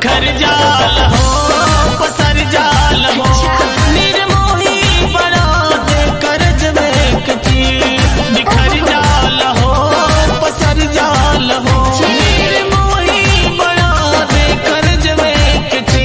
बिखर जाल हो पसर जाल हो निर्मोही बना दे करज में कची बिखर जाल हो पसर जाल हो निर्मोही बना दे करज में कची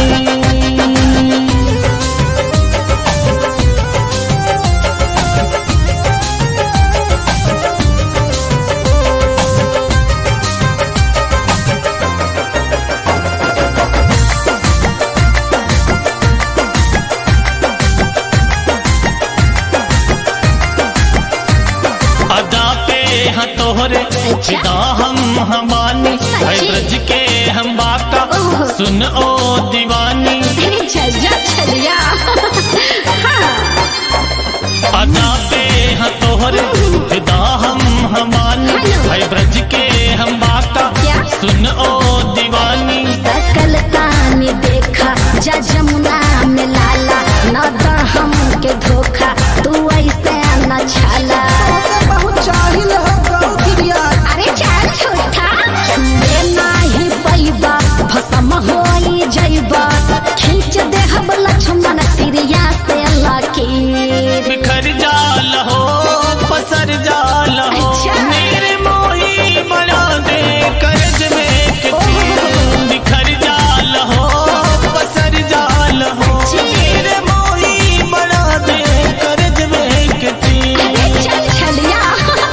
अदा पे हाँ तोहरे फिदा हम हमानी है ब्रज के हम बाका सुन ओ दीवानी अरे चल जा चलिया हाँ अदा पे हाँ तोहरे फिदा हम हमानी है ब्रज के हम बाका क्या? सुन ओ दीवानी सकल ताने देखा जा जमुना में लाला न द हमके धोखा तू ऐसे न छाला बहुत चाहिल हो गौरिया अरे चल छोटा छुए नाही पैबा भसम होई जइबा खींच दे हम लक्ष्मण तिरिया से लकीर बिखर जाल हो पसर जाल हो अच्छा। मेरे मोही बना दे करज में किसी बिखर जाल हो पसर जाल हो मेरे मोही बना दे करज में किसी अरे चल छलिया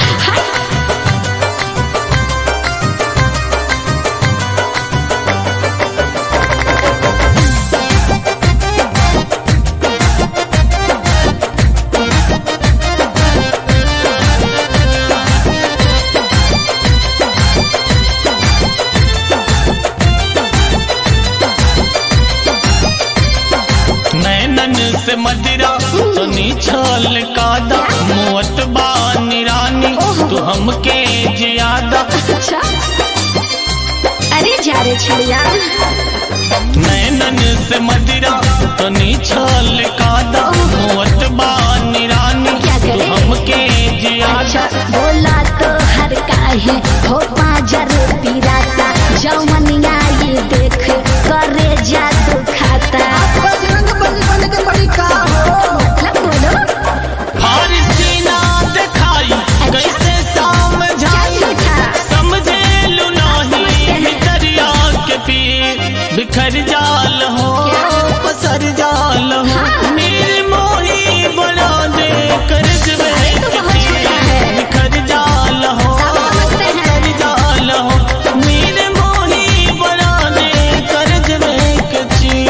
नैनन से मदिरा तो छल कादा मोत बानी रानी तू हमके जियादा अच्छा अरे जा रे छलिया नैनन से मदिरा तो छल कादा मोत बानी रानी क्या तू करे? हमके जियादा अच्छा बोला तो हर काहे हो पाजर पिराता जवनिया ये देख करे जादू खाता बजरंग बली बन के बड़ी का हो मतलब बोलो फारसीना दिखाई कैसे समझाई क्या था? समझे लू नहीं भितरिया के पीर बिखर जाल हो पसर जाल हो हाँ। मेरे मोही बना दे करज में तो बहुत छोटा है। बिखर जाल हो सब समझते हैं। पसर जाल हो मेरे मोही बना दे करज में कची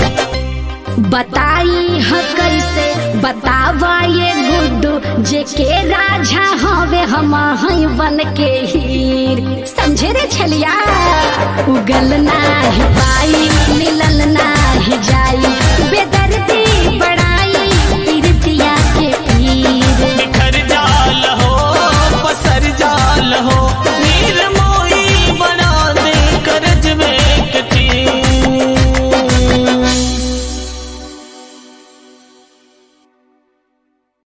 बताई ह कैसे बतावा ये गुड्डू जे के राजा हवे हम हई बन के हीर समझे रे छलिया उगल नाही पाई मिलल ना